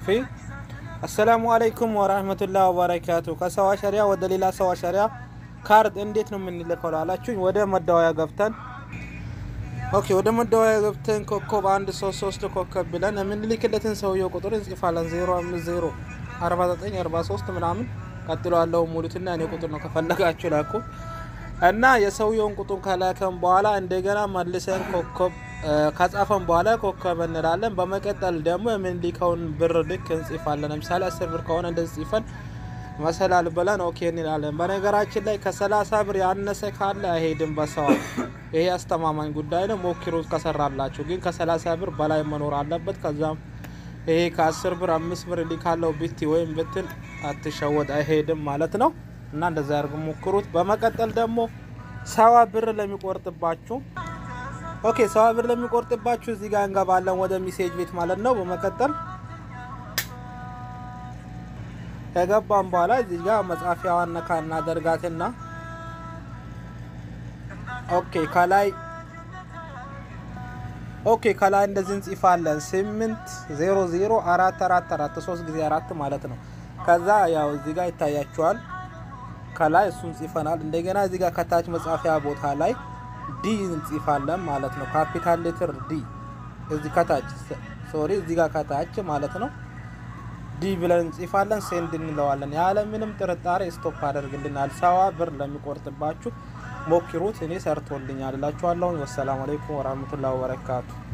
ፊ አሰላሙ አለይኩም ወራህመቱላህ ወበረካቱ። ከሰው አሸሪያ ወደ ሌላ ሰው አሸሪያ ካርድ እንዴት ነው የምንልከው ላላችሁኝ፣ ወደ መደወያ ገብተን ኦኬ፣ ወደ መደወያ ገብተን ኮከብ አንድ ሶስት ሶስት ኮከብ ብለን የምንልክለትን ሰውየው ቁጥር እንጽፋለን። ዜሮ አምስት ዜሮ አርባ ዘጠኝ አርባ ሶስት ምናምን ቀጥሎ ያለው ሙሉትና እኔ ቁጥር ነው ከፈለጋችሁ ላኩ እና የሰውየውን ቁጥር ከላከን በኋላ እንደገና መልሰን ኮከብ ከጻፈን በኋላ ኮከብ እንላለን። በመቀጠል ደግሞ የምንልከውን ብር ልክ እንጽፋለን። ለምሳሌ አስር ብር ከሆነ እንደዚህ ጽፈን መሰላል ብለን ኦኬ እንላለን። በነገራችን ላይ ከሰላሳ ብር ያነሰ ካለ አይሄድም በሰው ይሄ አስተማማኝ ጉዳይ ነው። ሞክሩት ከሰራላችሁ። ግን ከሰላሳ ብር በላይ መኖር አለበት። ከዛም ይሄ ከአስር ብር አምስት ብር ሊካለው ብቲ ወይም ብትል አትሸወድ፣ አይሄድም ማለት ነው። እና እንደዛ ያርጉ ሞክሩት። በመቀጠል ደግሞ ሰባ ብር ለሚቆርጥባችሁ ኦኬ፣ ሰባ ብር ለሚቆርጥባችሁ እዚህ ጋር እንገባለን ወደ ሚሴጅ ቤት ማለት ነው። በመቀጠል ከገባን በኋላ እዚህ ጋር መጻፊያዋን ነካ እናደርጋትና ኦኬ ከላይ ኦኬ ከላይ እንደዚህ እንጽፋለን። ስምንት ዜሮ ዜሮ አራት አራት አራት ሶስት ጊዜ አራት ማለት ነው። ከዛ ያው እዚህ ጋር ይታያችኋል። ከላይ እሱን ጽፈናል። እንደገና እዚህ ጋር ከታች መጻፊያ ቦታ ላይ ዲ እንጽፋለን ማለት ነው። ካፒታል ሌትር ዲ እዚህ ከታች ሶሪ፣ እዚህ ጋር ከታች ማለት ነው። ዲ ብለን እንጽፋለን። ሴንድ እንለዋለን። ያለ ምንም ጥርጣሬ ስቶፕ አደርግልናል። ሰባ ብር ለሚቆርጥባችሁ ሞክሩት። እኔ ሰርቶልኛል እላችኋለሁ። ወሰላሙ አለይኩም ወራህመቱላሂ ወበረካቱ